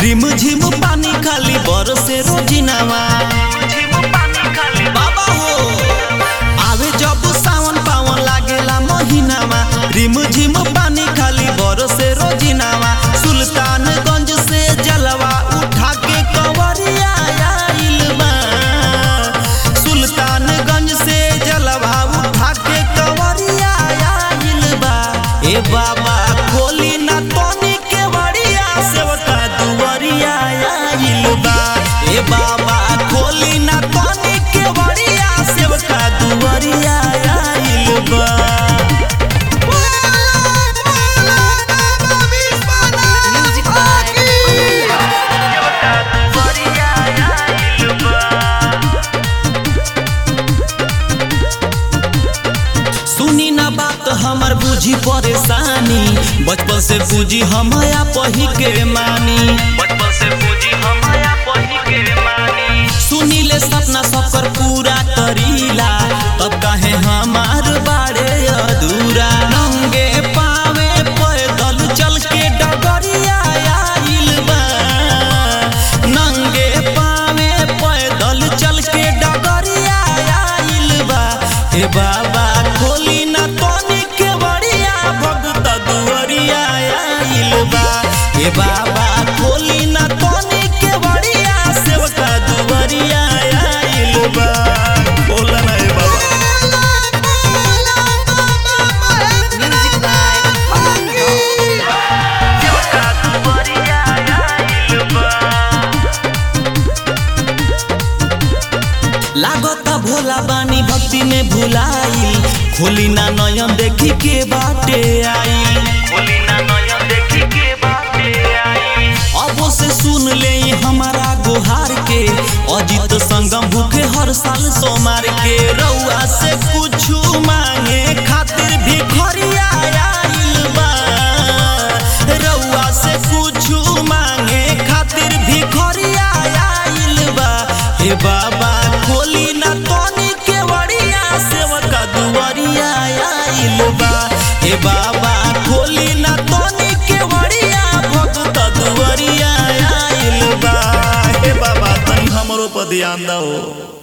रिम झिम पानी खाली बरसे रोजिनावा बाबा हो आवे जब सावन पावन लागेला महीनावा रिम झिम पानी खाली बरसे रोजिनावा सुल्तानगंज से जलवा उठा के कंवरिया आइल बा सुल्तानगंज से जलवा उठा के कंवरिया आइल बा ए बाबा खोली ना तोनी के बड़िया सेवका दुवरिया आइल बा ए बाबा खोली ना तोनी के बड़िया सेवका दुवरिया आइल बा Music by सुनी ना बात हमर बुझी परेशानी बचपन से बुझी हमया पही के मानी बचपन से पूजी हमाया पही के मानी सुनी ले सपना सफर पूरा करीला तब काहे हमार बाड़े अधूरा नंगे पावे पैदल चल के डगरिया आइल बा नंगे पावे पैदल चल के डगरिया आइल बा हे बाबा खोली ना तोनी के बड़िया भगत दुवरिया आइल बा हे बाबा खोली ना तोनी के बड़िया सेवका दुवरिया आइल बा बोला ना हे बाबा Music by का दुबरिया आइल बा लागता भोला बानी भक्ति में भुलाइल खोली ना नयन देखी के बाटे आई बोली ना नयन देखी के बाटे आई अब से सुन ले हमारा गुहार के अजित संगम भूखे हर साल सोमार के रउआ से कुछ मांगे खातिर भी खरिया आइल बा रउआ से कुछ मांगे खातिर भी खरिया आइल बा हे बाबा खोली ना तोनी के बड़िया सेवका दुवरिया आइल बा हे बाबा खोली ना तोनी के बड़िया भक्त दुवरिया आइल बा हे बाबा तनी हमरो पर ध्यान दो